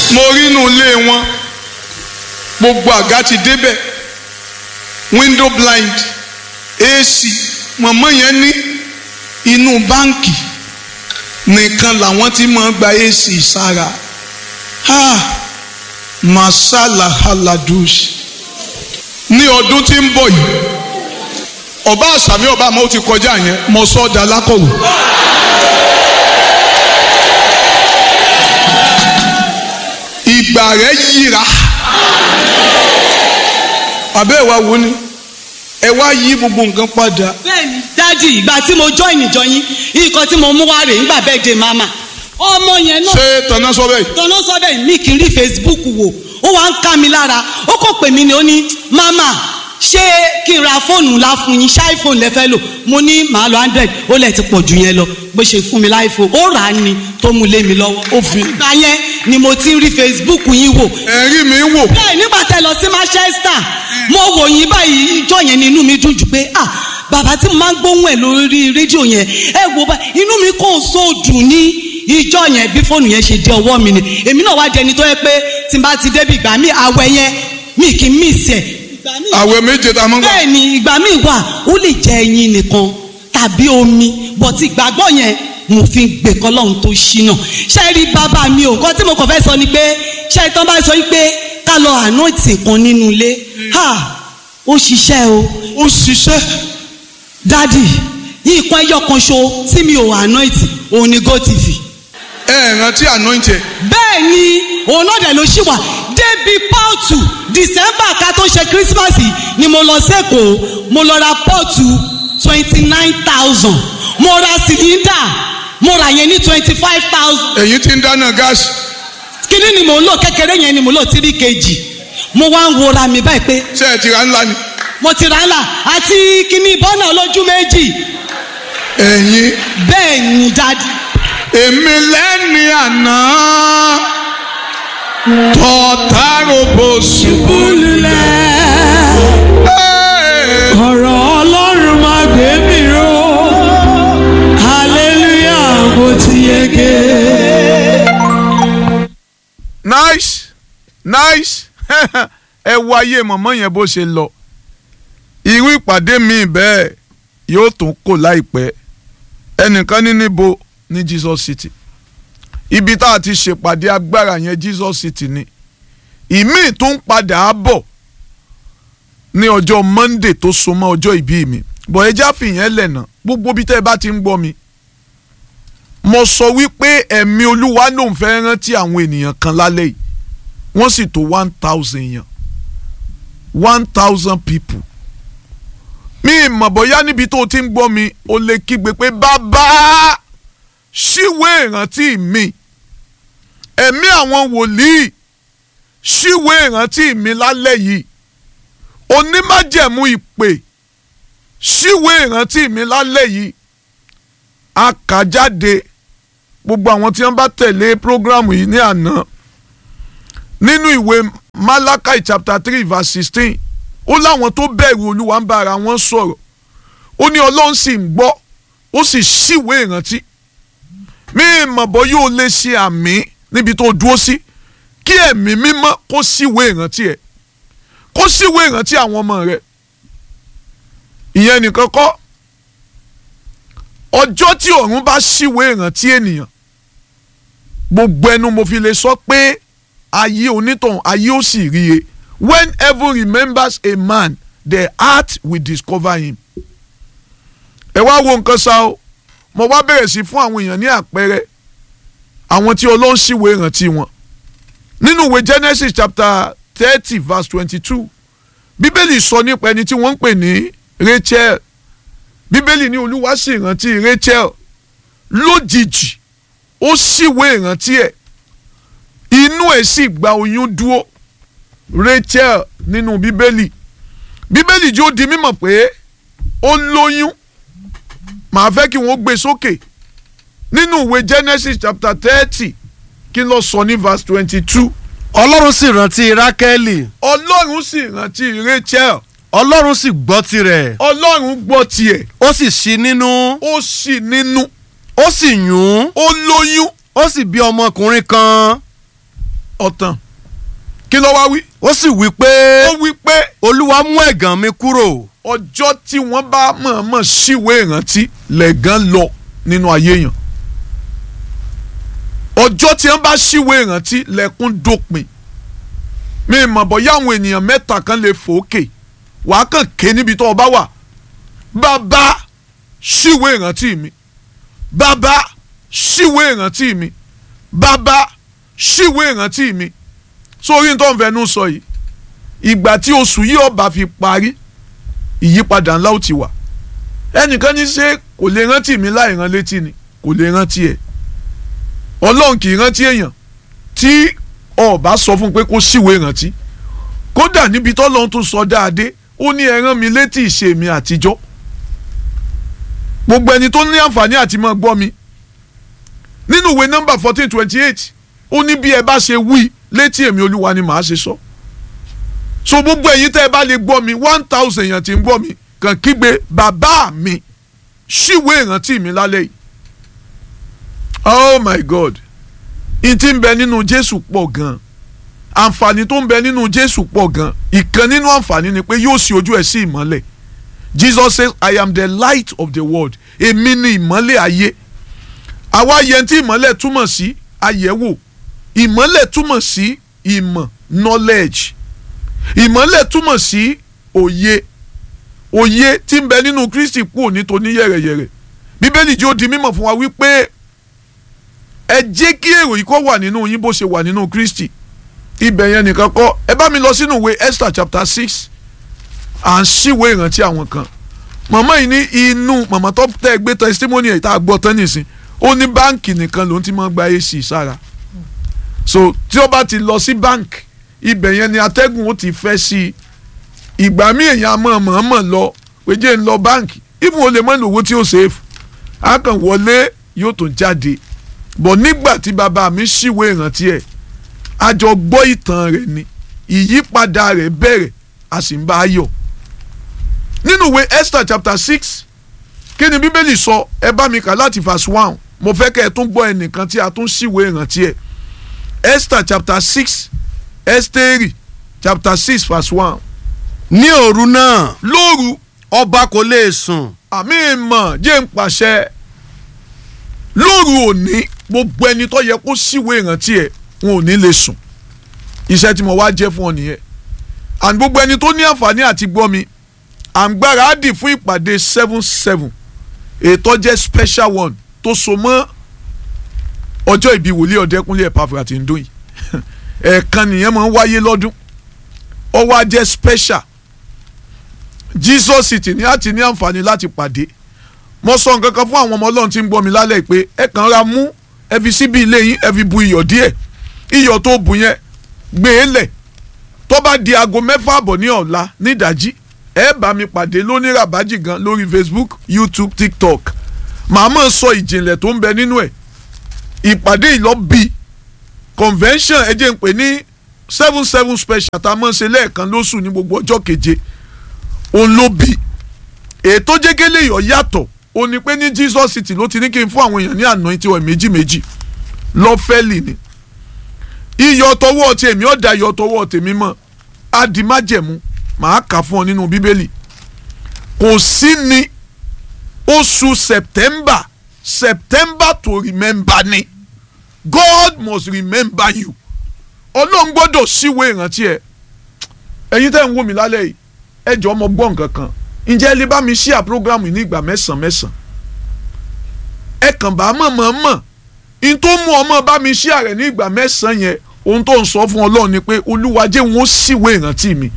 mo rí inú ilé wọn gbogbo àga ti débẹ̀ window blind AC mọ̀mọ́ yẹn ní inú báǹkì nìkan làwọn ti máa gba AC sára ha masala haladush ní ọdún tí ń bọ̀ yìí ọba àṣàmì ọba àmọ́ ó ti kọjá yẹn mo sọ ọ́ da lákọ̀wé. ìgbà rẹ̀ yíra àbẹ́ ẹ̀ wá wo ni ẹ wá yí gbogbo nǹkan padà bẹ́ẹ̀ni dádì ìgbà tí mo join ìjọ yín nǹkan tí mo mú wá rèé nígbà bẹ́ẹ̀ de mama ọmọ yẹn náà ṣé tọ́nà sọ bẹ́ẹ̀ tọ́nà sọ́bẹ̀ mi kì í rí facebook wò ó wá ń ká mi lára ó kò pè mí ni ó ní mama ṣé kí n ra fóònù ńlá fún yín ṣá iphone lẹ fẹ́ lò mo ní màá lo hundred ó lẹ̀ ti pọ̀ jù yẹn lọ bó ṣe fún mi láìfò ó rà á ni tó mú lé mi lọ́wọ́ ó fi ìgbà yẹn ni mo ti ń rí facebook yín wò ẹ̀rí mi wò bẹ́ẹ̀ nígbà tẹ́ lọ sí manchester mo wò yín báyìí ìjọ yẹn ni inú mi dùn jù pé ah bàbá tí mo máa ń gbóhùn ẹ̀ lórí rédíò yẹn ẹ wo bá inú mi kò so dùn ní ìjọ yẹn bí fóònù yẹn ṣe dé ọwọ́ mi ni èmi náà wá dẹni tó yẹ pé tí n bá ti débi ìgbà mi àwẹ̀ yẹn mi kì í miss ẹ̀ ìgbà mi àwẹ̀ méje tá a máa ń gbà bẹ́ẹ̀ ni ìgbà mi wà ó lè jẹ ẹyin nìkan tàbí omi bọ̀tí ìgbàgbọ́ yẹn mo fi ń gbè kọ́ lọ́hún tó ṣínà ṣe rí bàbá mi ò nǹkan tí mo kàn fẹ́ sọ ni pé ṣe ìtàn bá sọ pé ká lọ ànáìtì kan nínú ilé ha ó ṣiṣẹ́ o ó ṣiṣẹ́ dádì nǹkan ẹyọ kan ṣo tí mi ò ànáìtì òun ni gotv ẹ ẹ̀ rántí anointed bẹ́ẹ̀ ni òun náà dẹ̀ ló ṣì wà débi pọ́ọ̀tù december ká tó ṣe christmas yìí ni mo lọ sẹ́kọ̀ọ́ mo lọ ra pọ́ọ̀tù twenty nine thousand mo ra cylinder mo rà yẹn ní twenty five thousand ẹ̀yin tí ń dáná gáàsì kíní ni mò ń lò kékeré yẹn ni mò ń lò three kg mo wá ń wora mi báyìí pé ṣé ẹ ti ra ńlá ni mo ti rà á là àti kíní bọ́nà olójú méjì ẹ̀yin bẹ́ẹ̀ ni dádì èmi lẹ́ni àná tọ́tàrọ̀bọ̀ ṣubú lulẹ̀. ọ̀rọ̀ ọlọ́run máa gbé mi ró hallelujah mo ti yege. nice nice ẹ wo ayé mọ̀mọ́ yẹn bó ṣe lọ irú ìpàdé mi bẹ́ẹ̀ yóò tún kò láìpẹ́ ẹnìkan ní níbo ní Jesus City ibi tá a ti ṣèpàdé agbára yẹn Jesus City ni ìmíì tó ń padà á bọ̀ ní ọjọ́ Monday tó so mọ́ ọjọ́ ìbí mi bọ̀ ẹ já fìyẹn lẹ̀nà gbogbo bí tẹ́ ẹ bá ti ń gbọ́ mi mo sọ wípé ẹ̀mí olúwa ló ń fẹ́ rántí àwọn ènìyàn kan lálẹ́ yìí wọ́n sì tó one thousand èèyàn one thousand people mi ìmọ̀ bóyá níbi tó o ti ń gbọ́ mi o lè kígbe pé bàbá ṣíwé ìrántí mi ẹ̀mí àwọn wòlíì ṣíwé ìrántí mi lálẹ́ yìí onímájẹ̀mú ìpè ṣíwé ìrántí mi lálẹ́ yìí a kà jáde gbogbo àwọn tí wọ́n bá tẹ̀lé programu yìí ní àná nínú ìwé Malachi chapter three verse sixteen ó láwọn tó bẹ̀rù olúwa ń bá ara wọn sọ̀rọ̀ ó ní ọlọ́run sì ń gbọ́ ó sì ṣíwé ìrántí mí mọ̀ bọ́ yóò lè ṣe àmì níbi tó dúró sí kí ẹ̀mí mímọ́ kó ṣíwé ìrántí ẹ̀ kó ṣíwé ìrántí àwọn ọmọ rẹ̀ ìyẹn nìkan kọ́ ọjọ́ tí ọ̀run bá ṣíwé ìrántí ènìyàn gbogbo ẹnu mo fi lè sọ pé ayé onítàn ayé ó sì rí e when heaven remembers a man the heart will discover him. ẹ wá wo nǹkan ṣá o mo wá bẹ̀rẹ̀ sí fún àwọn èèyàn ní àpẹẹrẹ àwọn tí ọlọ́run ṣíwé ìrántí wọn nínú ìwé Genesis chapter thirty verse twenty-two bíbélì sọ nípa ẹni tí wọ́n ń pè ní Rachel bíbélì ní olúwa sì rántí Rachel lójijì ó ṣíwé ìrántí ẹ̀ inú ẹ̀ sì gba oyún dúró Rachel nínú bíbélì bíbélì jó di mímọ̀ pé ó lóyún màá fẹ́ kí wọ́n gbé sókè nínú ìwé Genesis chapter thirty kí ló sọ ní verse twenty-two ọlọ́run sì rántí rákẹ́lì ọlọ́run sì rántí Rachel ọlọ́run sì gbọ́ tirẹ̀ ọlọ́run gbọ́ tiẹ̀ ó sì ṣí nínú ó sì nínú ó sì yún ó lóyún ó sì bí ọmọkùnrin kan ọ̀tàn kí ló wá wí. ó sì wí pé ó wí pé olúwa mú ẹ̀gàn mi kúrò ọjọ́ tí wọ́n bá mọ̀ọ́mọ̀ síwèé ìrántí lẹ́gàn lọ nínú ayé yàn ọjọ́ tí wọ́n bá síwèé ìrántí lẹ́kún dópin mi mọ̀ bọ́yá àwọn ènìyàn mẹ́ta kan lè fòókè wàá kàn ké níbi tó o bá wà bàbá síwèé ìrántí mi bàbá síwèé ìrántí mi bàbá síwèé ìrántí mi sórí tó ń fẹnu sọ yìí ìgbà tí oṣù yìí ọba fi parí ìyípadà ńlá ó ti wà ẹnìkan ní ṣe kò lè rántí mi láì rán létí ni kò lè rántí ẹ ọlọ́run kì í rántí èèyàn tí ọba sọ fún un pé kó síwèé rántí kódà níbi tọ́lọ́run tún sọ dáadé ó ní ẹ rán mi létí ìṣe mi àtijọ́ gbogbo ẹni tó ní àǹfààní àti máa gbọ́ mi nínú ìwé nọ́mbà fourteen twenty eight ó ní bí ẹ bá ṣe wí létí èmi olúwa ni màá ṣe sọ so gbogbo ẹ̀yin tẹ́ ẹ bá lè gbọ́ mi one thousand èèyàn tí ń gbọ́ mi kàn kígbe bàbá mi ṣíwèé ìrántí mi lálẹ́ yìí oh my god n ti ń bẹ nínú jésù pọ̀ gan àǹfààní tó ń bẹ nínú jésù pọ̀ gan ìkan nínú àǹfààní ni pé yóò ṣí ojú ẹ̀ sí ìmọ́lẹ̀ jesus says i am the light of the world èmi ni ìmọ́lẹ̀ ayé àwa yẹn tí ìmọ́lẹ̀ túmọ̀ sí àyẹ̀wò ìmọ́lẹ̀ túmọ̀ sí ìmọ̀ knowledge ìmọ́lẹ̀ túmọ̀ sí òye òye tí ń bẹ nínú kristi kú òní tó ní yẹ̀rẹ̀yẹ̀rẹ̀ bíbélì jẹ́ ó di mímọ̀ fún wa wípé ẹ jẹ́ kí èrò yìí kó wà nínú yín bó ṣe wà nínú kristi ibẹ̀ yẹn nìkan kọ́ ẹ bá mi lọ sínú ìwé esther chapter six à ń ṣíwé ìrántí àwọn kan màmá yìí ní inú màmá tó tẹ́ ẹ gbé testimony ẹ̀ tá a gbọ́ tán nìsín ó ní báǹkì nìkan ló ń ti máa gba ac sára so tí ó bá ti lọ sí báǹkì ibẹ̀ yẹn ni atẹ́gùn ó ti fẹ́ sí i ìgbà míì èèyàn mọ̀ mọ̀ọ́mọ̀ lọ péjé ń lọ báǹkì ibùn ó lè mọ̀ lówó tí ó sèfù á kàn wọlé yóò tó jáde bọ̀ nígbà tí bàbá mi ṣìwé ìrántí ẹ̀ a jọ gbọ́ ìtàn rẹ̀ ni ìyípadà rẹ̀ bẹ̀rẹ̀ a sì ń bá a yọ̀ nínú ìwé Esther chapter six kí ni bíbélì sọ ẹ bá mi kà láti verse one mo fẹ́ kẹ́ ẹ tún gbọ́ ẹnìkan tí a tún ṣìwé ìrántí ẹ̀ Esther chapter six Ẹ́sítérì chapter six verse one ní òru náà lóru ọba kò lè sùn àmì ìmọ̀ jẹ́ ń pàṣẹ lóru òní gbogbo ẹni tó yẹ kó síwèé ìrántí ẹ̀ wọn ò ní lè sùn iṣẹ́ tí mo wá jẹ́ fún ọ nìyẹn and gbogbo ẹni tó ní àǹfààní àti gbọ́ mi à ń gbáradì fún ìpàdé seven seven ètò jẹ́ special one tó so mọ́ ọjọ́ ìbí wòlíì ọ̀dẹ́kúnlé Epafra tí ń dún yìí ẹ̀ẹ̀kan nìyẹn máa ń wáyé lọ́dún ó wá jẹ́ special Jesus City ní àti ní àǹfààní láti pàdé mo sọ nǹkan kan fún àwọn ọmọ ọlọ́run tí ń gbọ́ mi lálẹ́ pé ẹ kàn ra mú ẹ fi síbi ilé yín ẹ fi bu iyọ̀ díẹ̀ iyọ̀ tó bù yẹn gbé e lẹ̀ tó bá di aago mẹ́fà àbọ̀ ní ọ̀la nídàjí ẹ bá mi pàdé lóní rabaji gan lórí Facebook YouTube TikTok màá mọ̀ sọ ìjìnlẹ̀ tó ń bẹ nínú ẹ̀ ìpàdé ìlọ́bì convention ẹ jẹ́ ń pè ní seven seven special tá a mọ̀ ṣe lẹ́ẹ̀kan lóṣù ní gbogbo ọjọ́ keje òun ló bì ètò jẹ́gẹ́lẹ́ yọ̀ yàtọ̀ ó ní pé ní Jesus City ló ti ní kí n fún àwọn èèyàn ní àná tí wọ́n méjì méjì lọ́fẹ́lì ni iyọ̀ tọwọ́ ti èmi ọ̀dà iyọ̀ tọwọ́ tèmi mọ̀ adìmájẹ̀mú màá kà fún ọ nínú bíbélì kò sí ní oṣù September September to remember ni God must remember you ọlọ́run gbọ́dọ̀ síwèé ìrántí ẹ ẹ̀yin tẹ́ ń wò mí lálẹ́ yìí ẹ jọ̀ọ́ mo gbọ́ nǹkan kan ǹjẹ́ ẹ lè bá mi ṣíà program ní ìgbà mẹ́sàn-án mẹ́sàn-án ẹ kàn bá mọ̀ mọ̀ mọ̀ n tó mú ọmọ bá mi ṣíà rẹ̀ ní ìgbà mẹ́sàn-án yẹn ohun tó ń sọ fún ọlọ́run ni pé olúwa jẹ́ wọn ó síwèé ìrántí mi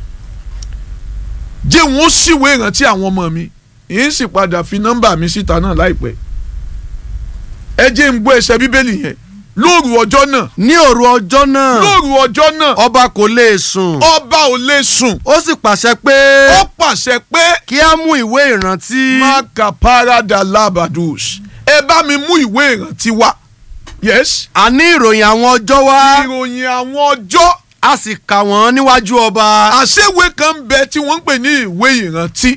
jẹ́ wọn ó síwèé ìrántí àwọn ọmọ mi yìí sì padà fi nọ́mbà mi síta náà láìpẹ́ ẹ jẹ́ ń gbọ́ ẹsẹ̀ bíbélì yẹn lóru ọjọ́ náà ní òru ọjọ́ náà lóru ọjọ́ náà ọba kò lè sùn ọba ò lè sùn ó sì pàṣẹ pé ó pàṣẹ pé kí á mú ìwé ìrántí maka parada labadus ẹ bá mi mú ìwé ìrántí wá yes àní ìròyìn àwọn ọjọ́ wá ìròyìn àwọn ọjọ́ a sì kà wọ́n níwájú ọba àṣewé kan ń bẹ tí wọ́n ń pè ní ìwé ìrántí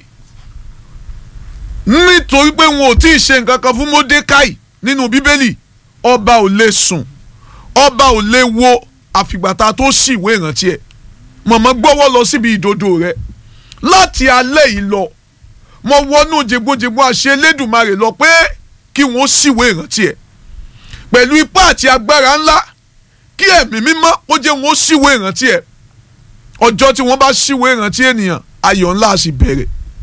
nítorí pé wọn ò tí ì ṣe nǹkan kan fún Módékáì nínú bíbélì ọba ò lè sùn ọba ò lè wo àfìgbà tá a tó ṣì ìwé ìrántí ẹ̀ mọ̀mọ́ gbọ́wọ́ lọ síbi ìdodo rẹ̀ láti alẹ́ yìí lọ mo wọnú jẹgbójẹgbó àṣẹ Elédùmarè lọ pé kí wọ́n ṣìwé ìrántí ẹ̀ pẹ̀lú ipá àti agbára ńlá kí ẹ̀mí mímọ́ ó jẹ́ wọn ó ṣìwé ìrántí ẹ̀ ọjọ́ tí wọ́n bá ṣìwé ìrántí ènìyàn ayọ̀ ńlá sì bẹ̀rẹ̀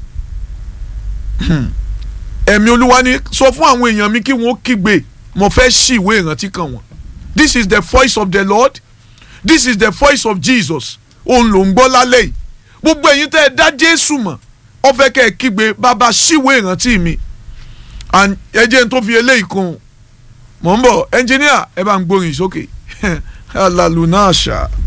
ẹ̀mí olúwa ní sọ fún àwọn èèyàn mi kí wọ́n kígbe mo fẹ́ ṣìwé ìrántí kan wọn this is the voice of the Lord this is the voice of Jesus òun ló ń gbọ́ lálẹ́ yìí gbogbo ẹ̀yin tẹ́ ẹ dá Jésù mọ̀ ó fẹ́ kẹ́ ẹ kígbe bàbá ṣìwé ìrántí mi and ẹ jẹ́ n tó fi eléyìí kún un mò ń bọ̀ ẹnjìníà ẹ bá ń gbórin sókè alalunasha.